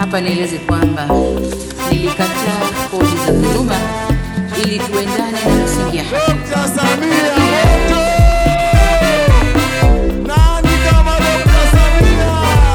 Hapa nieleze kwamba nilikataa kodi za dhuluma ili tuendane na misingi ya haki. Dr. Samia moto! Nani kama Dr. Samia?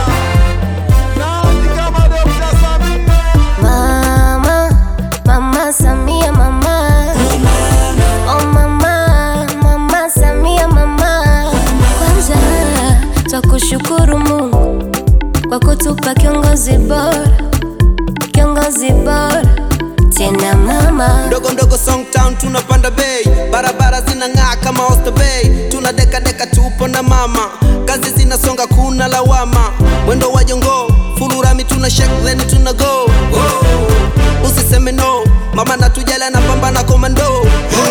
Nani kama Dr. Samia? Mama, mama Samia mama. Oh mama, mama Samia mama. Kwanza twakushukuru Mungu kwa kutupa kiongozi bora, kiongozi bora tena mama. Ndogo ndogo Songtown tunapanda bei, barabara zinang'aa kama Oyster Bay, tuna deka deka tupo na mama, kazi zinasonga kuna lawama, mwendo wa jongo fulurami tuna shake then tuna go Whoa. Usiseme no, mama natujala na pambana komando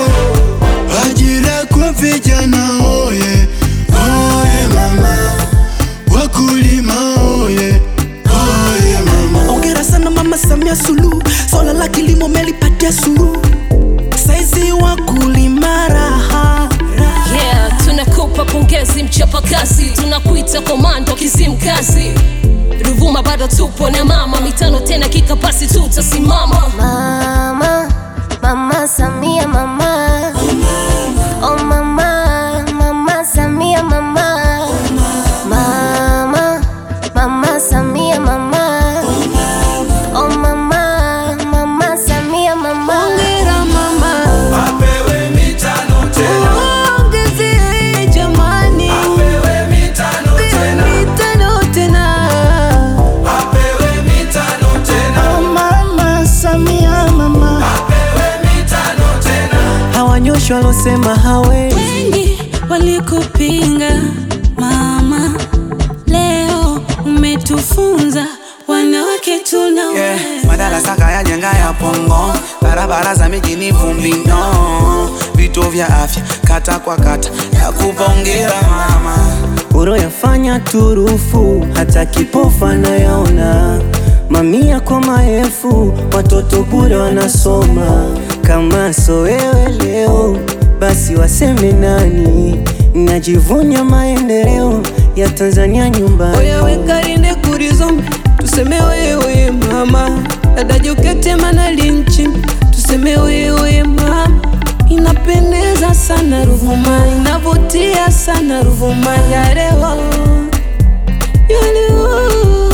Ajira kwa vijana oye, oye mama, wakulima oye, oye mama. Ongera sana mama Samia Suluhu, swala la kilimo melipatia suluhu, saizi wakulima raha Yeah, tunakupa pongezi mchapakazi, tunakuita komando kizimkazi. Ruvuma bado tupo na mama, mitano tena kikapasi tutasimama. Mama, mama Samia mama. Oh mama, mama Samia mama. Mama, mama Samia mama. Oh mama, mama Samia mama. Hongera mama. Apewe mitano tena, Ongezee jamani. apewe mitano Mitano tena. apewe mitano tena, Oh, mama Samia mama, apewe mitano tena. hawanyoshi walosema hawezi wengi walikupinga mama, leo umetufunza wanawake tunaweza. Yeah, madarasa kayajenga ya pongo, barabara za mijini vumbi no, vituo vya afya kata kwa kata, ya kupongera mama. uroyafanya turufu, hata kipofu anayaona. Mamia kwa maelfu, watoto bure wanasoma. Kama so wewe leo, basi waseme nani? Najivunia maendeleo ya Tanzania nyumbani. Oya wekarinde kurizombe tuseme wewe mama dada Jokate Manalinchi tuseme wewe mama inapendeza sana Ruvuma inavutia sana Ruvuma ya leo ya leo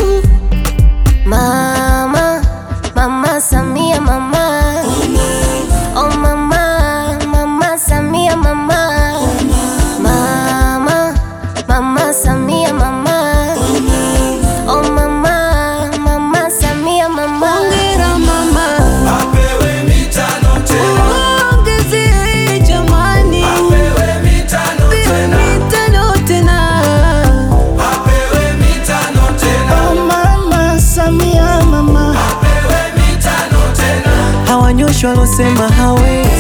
Mama, mama Samia mama. Oh mama, mama Samia mama. Mama, mama Samia mama. Oh mama, mama Samia mama. Hongera mama. Apewe mitano tena, Ongezee jamani. apewe mitano tena, Mitano tena. apewe mitano tena, Oh, mama Samia mama, apewe mitano tena. hawanyoshi walosema hawezi